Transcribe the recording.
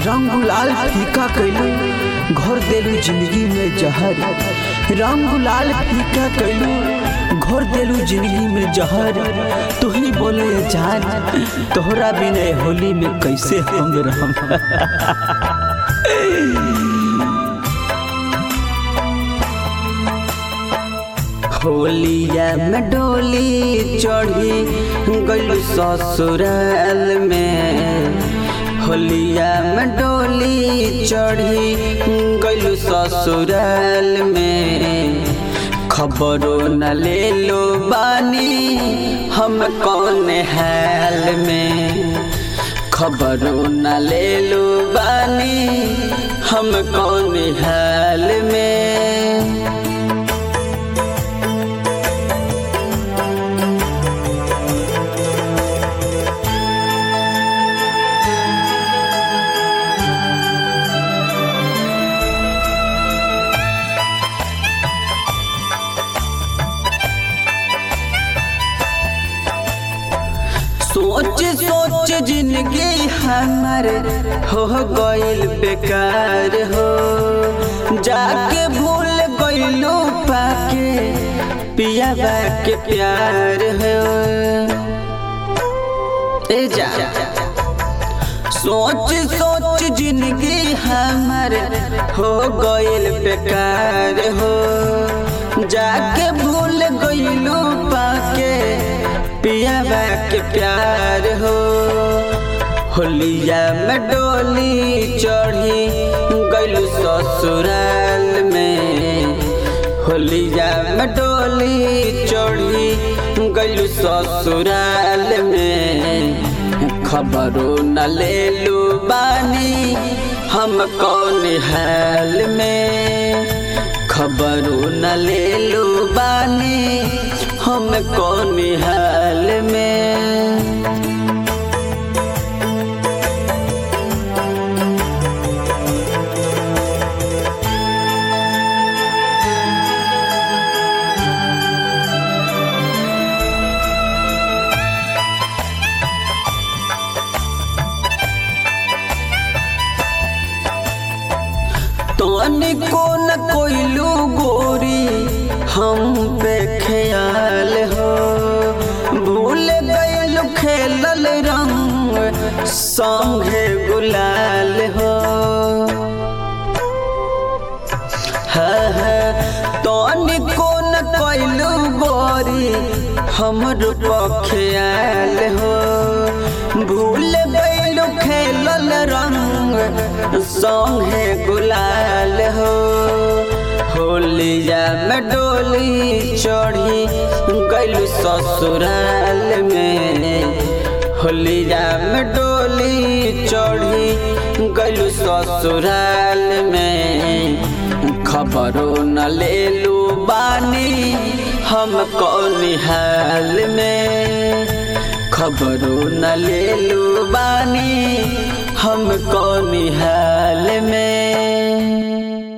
रंग गुलाल फीका कैलू घोर देलू जिंदगी में जहर रंग गुलाल फीका कैलू घोर देलू जिंदगी में जहर तू ही बोले जान तोहरा बिना होली में कैसे हम रहम होलिया में डोली चढ़ी गलू ससुराल में होलिया में डोली चढ़ी गलू ससुराल में खबरों न ले लो बानी हम कौन हाल में खबरों न ले लो बानी हम कौन हाल में सोच सोच जिंदगी हमार हो गइल बेकार हो जाके भूल गइलो पाके पिया के प्यार हो ए जा सोच सोच जिंदगी हमार हो गइल बेकार हो जाके भूल गइलो पाके पिया के प्यार हो होलिया में डोली चढ़ी गलू ससुराल में होलिया में डोली चढ़ी गलू ससुराल में खबरों न ले लू बानी हम कौन हाल में खबरों न ले लू बानी हम कौन हाल में को न कोइलू गोरी हम पे ख्याल हो भूल गइल खेलल रंग संगे गुलाल हो तोनी को न कोइलू गोरी हमर ख्याल हो भूल गइल खेलल रंग संगे गुलाल हो होलिया में डोली चढ़ी गलू ससुराल में होलिया में डोली चढ़ी गलू ससुराल में खबरों न ले लू बानी हम कौन हाल में खबरों न ले लू बानी हम कौन हाल में